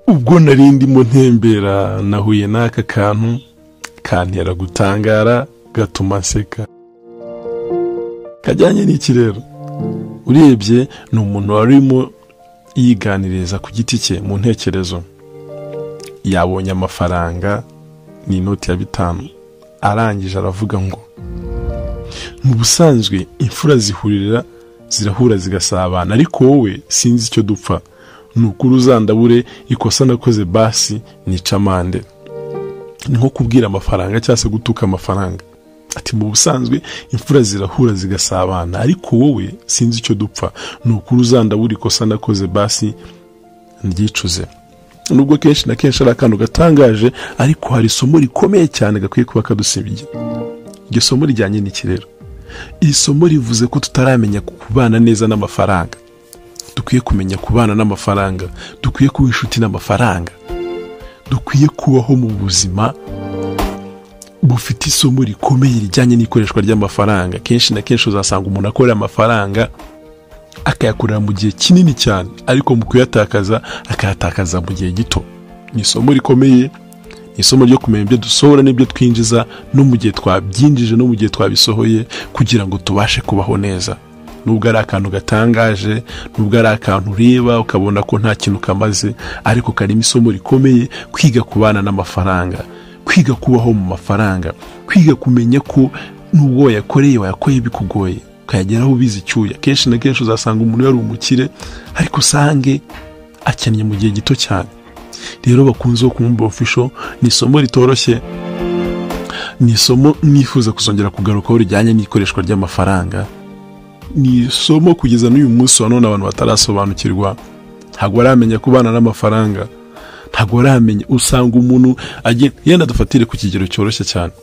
ubwo nari ndimo ntembera nahuye n'aka kantu kantera gutangara gatuma nseka kajyanye n'iki rero urebye ni umuntu wari urimo yiganiriza ku giti cye mu ntekerezo yabonye amafaranga ni inoti ya bitanu arangije aravuga ngo mu busanzwe imfura zihurira zirahura zigasabana ariko wowe sinzi icyo dupfa ni ukuri uzandabure ikosa nakoze basi nica amande ni nko kubwira amafaranga cyangwa se gutuka amafaranga ati mu busanzwe imfura zirahura zigasabana ariko wowe sinzi icyo dupfa ni ukuri uzandabura ikosa nakoze basi ndyicuze nubwo kenshi na kenshi ari akantu gatangaje ariko hari isomo rikomeye cyane gakwiye kuba kadusibye iryo somo rijyanye n'iki rero iri somo rivuze ko tutaramenya kubana neza n'amafaranga dukwiye kumenya kubana n'amafaranga dukwiye kuba inshuti n'amafaranga dukwiye kubaho mu buzima bufite isomo rikomeye rijyanye n'ikoreshwa ry'amafaranga kenshi na kenshi uzasanga umuntu akorera amafaranga akayakorera mu gihe kinini cyane ariko mu kuyatakaza akayatakaza mu gihe gito ni isomo rikomeye ni isomo ryo kumenya ibyo dusohora n'ibyo twinjiza no mu gihe twabyinjije no mu gihe twabisohoye kugira ngo tubashe kubaho neza nubwo ari akantu gatangaje nubwo ari akantu ureba ukabona ko nta kintu kamaze ariko karimo isomo rikomeye kwiga kubana n'amafaranga kwiga kubaho mu mafaranga kwiga kumenya ko n'ubwo wayakoreye wayakoreye bikugoye ukayageraho ubizi icyuya kenshi na kenshi uzasanga umuntu yari umukire ariko usange akennye mu gihe gito cyane rero bakunze kumwumva ofisho ni isomo ritoroshye ni isomo mwifuza kuzongera kugarukaho rijyanye n'ikoreshwa ry'amafaranga ni isomo kugeza n'uyu munsi wa none abantu batarasobanukirwa ntabwo baramenya kubana n'amafaranga ntabwo waramenya usanga umuntu yenda dufatire ku kigero cyoroshye cyane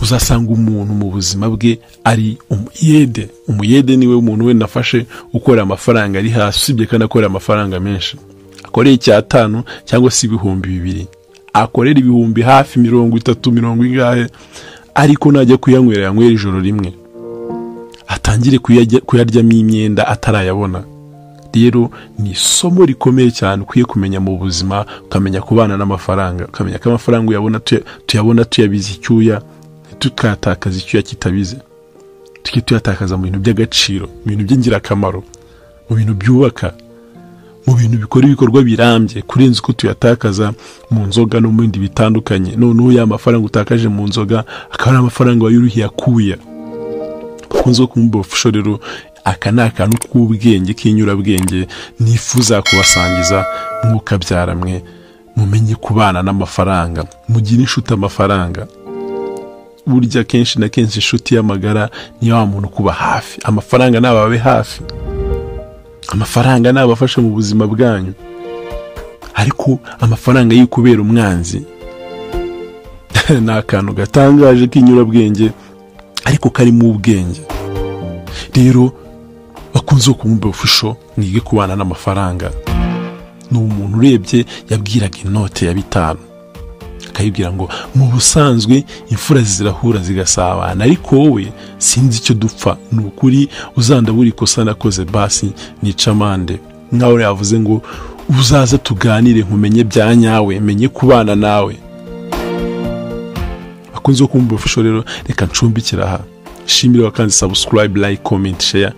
uzasanga umuntu mu buzima bwe ari umuyede umuyede niwe umuntu wenda afashe ukora amafaranga ari hasi usibye kandi akorera amafaranga menshi akoreye icyatanu cyangwa se ibihumbi bibiri akorera ibihumbi hafi mirongo itatu mirongo ingahe ariko najya kuyanywera yanywera ijoro rimwe atangire kuyaryamo imyenda atarayabona rero ni isomo rikomeye cyane ukwiye kumenya mu buzima ukamenya kubana n'amafaranga ukamenya ko amafaranga uyabona tuyabona tuyabize icyuya tukayatakaza icyuya kitabize tujye tuyatakaza mu bintu by'agaciro mu bintu by'ingirakamaro mu bintu byubaka mu bintu bikora ibikorwa birambye kurenza uko tuyatakaza mu nzoga no mu bindi bitandukanye noneho ya mafaranga utakaje mu nzoga akaba ari amafaranga wayuruhiye akuya bakunze kumubwira ofusho rero aka ni akantu k'ubwenge k'inyurabwenge nifuza kubasangiza mwukabyara mwe mumenye kubana n'amafaranga mugire inshuti amafaranga burya kenshi na kenshi inshuti y'amagara ni wa muntu kuba hafi amafaranga nababe hafi amafaranga nabafashe mu buzima bwanyu ariko amafaranga y'ukubera umwanzi ni akantu gatangaje k'inyurabwenge ariko karimo ubwenge rero bakunze kumwumva ofisho mwige kubana n'amafaranga ni umuntu urebye yabwiraga inote ya bitanu akayibwira ngo mu busanzwe imfura zirahura zigasabana ariko wowe sinzi icyo dupfa ni ukuri uzandabura ikosa nakoze basi nica amande nkaho yavuze ngo uzaze tuganire nkumenye bya nyawe menye kubana nawe bakunze kumva ofisho rero reka ncumbikira aha shimire wakanze subscribe like comment share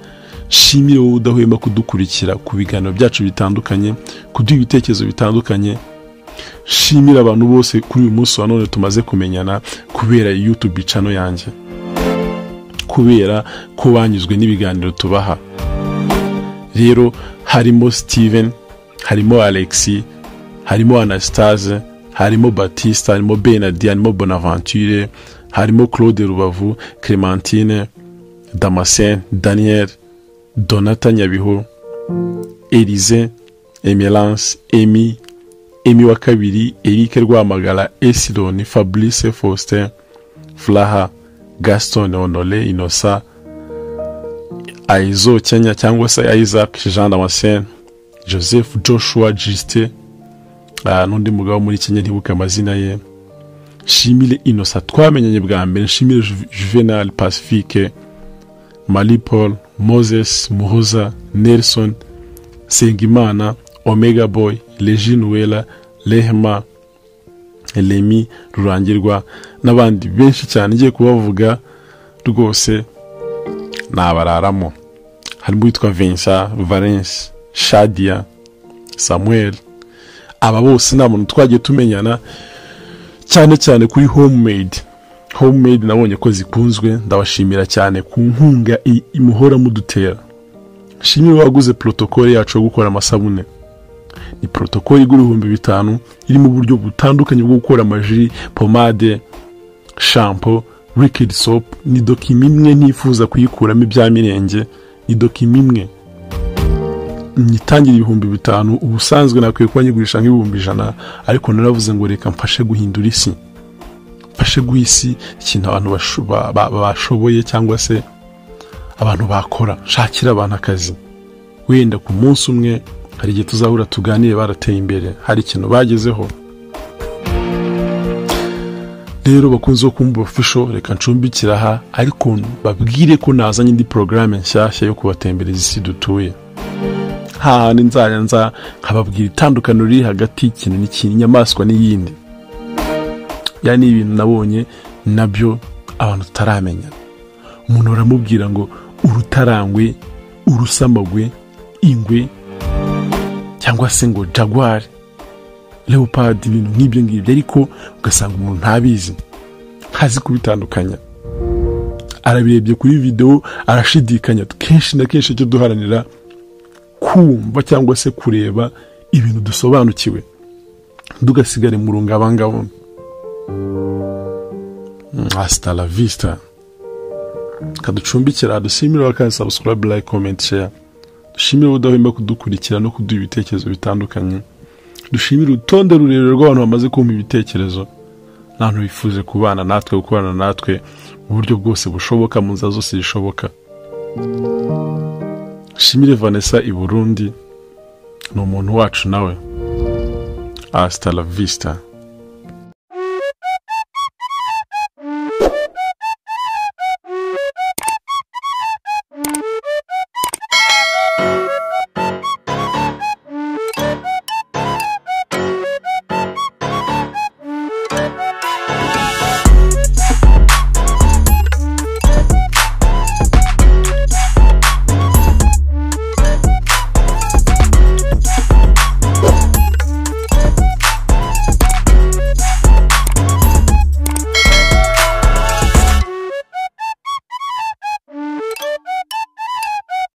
shimire wowe udahwema kudukurikira ku biganiro byacu bitandukanye kuduha ibitekerezo bitandukanye shimire abantu bose kuri uyu munsi wa none tumaze kumenyana kubera youtube cano yanjye kubera ko banyuzwe n'ibiganiro tubaha rero harimo steven harimo alexi harimo anastase harimo batista harimo benadi harimo bonaventure harimo claude rubavu clementine damascene daniel donata nyabihu erize emerance emi emi wa kabiri erike rwamagara esironi fabrice faustin furaha gaston honore inosa aizo kenya cyangwa se isaac jean damascene joseph joshua justin n'undi mugabo muri kenya ntibuke amazina ye shimire inosa twamenyanye bwa mbere shimire juvenal pacifique marie paul moses muhoza nelson nsengimana omega boy regine wera rehema remi rurangirwa n'abandi benshi cyane igiye kubavuga rwose nabararamo harimo uwitwa vinsha valenshi shadiya samuel aba bose nta muntu twagiye tumenyana cyane cyane kuri homemade homemade nabonye ko zikunzwe ndabashimira cyane ku nkunga i- imuhora mudutera shimire waguze porotokole yacu yo gukora amasabune ni porotokole igura ibihumbi bitanu irimo uburyo butandukanye bwo gukora amaji pomade shampo rikidi sopu ni dokima imwe ntifuza kuyikuramo ibya mirenge ni dokima imwe nyitangira ibihumbi bitanu ubusanzwe nakwiye kuba nyigurisha nk'ibihumbi ijana ariko naravuze ngo reka mfashe guhindura isi mfashe guha isi ikintu abantu basho- ba- ba- bashoboye cyangwa se abantu bakora shakira abantu akazi wenda ku munsi umwe hari igihe tuzahura tuganire barateye imbere hari ikintu bagezeho rero bakunze kumva ofisho reka ncumbikira aha ariko babwire ko nazanye indi porogaramu nshyashya yo kubatembereza isi dutuye hahandi nzajya nza nkababwira itandukaniro riri hagati y'ikintu n'ikintu inyamaswa n'iyindi ya ni ibintu nabonye nabyo abantu tutaramenya umuntu aramubwira ngo urutarangwe urusamagwe ingwe cyangwa se ngo jagwari leopard ibintu nk'ibyo ngibyo ariko ugasanga umuntu ntabizi ntazi kubitandukanya arabirebye kuri videwo arashidikanya kenshi na kenshi icyo duharanira kumva cyangwa se kureba ibintu dusobanukiwe dugasigare mu rungabangabo hasta la vista kaducumbikira dushimire wakandi subscribe like comment share dushimire udahwema kudukurikira no kuduha ibitekerezo bitandukanye dushimire urutonde rurerure rw'abantu bamaze kumva ibitekerezo n'abantu bifuje kubana natwe gukorana natwe mu buryo bwose bushoboka mu nzira zose zishoboka shimire vanessa i burundi ni umuntu wacu nawe hasta la vista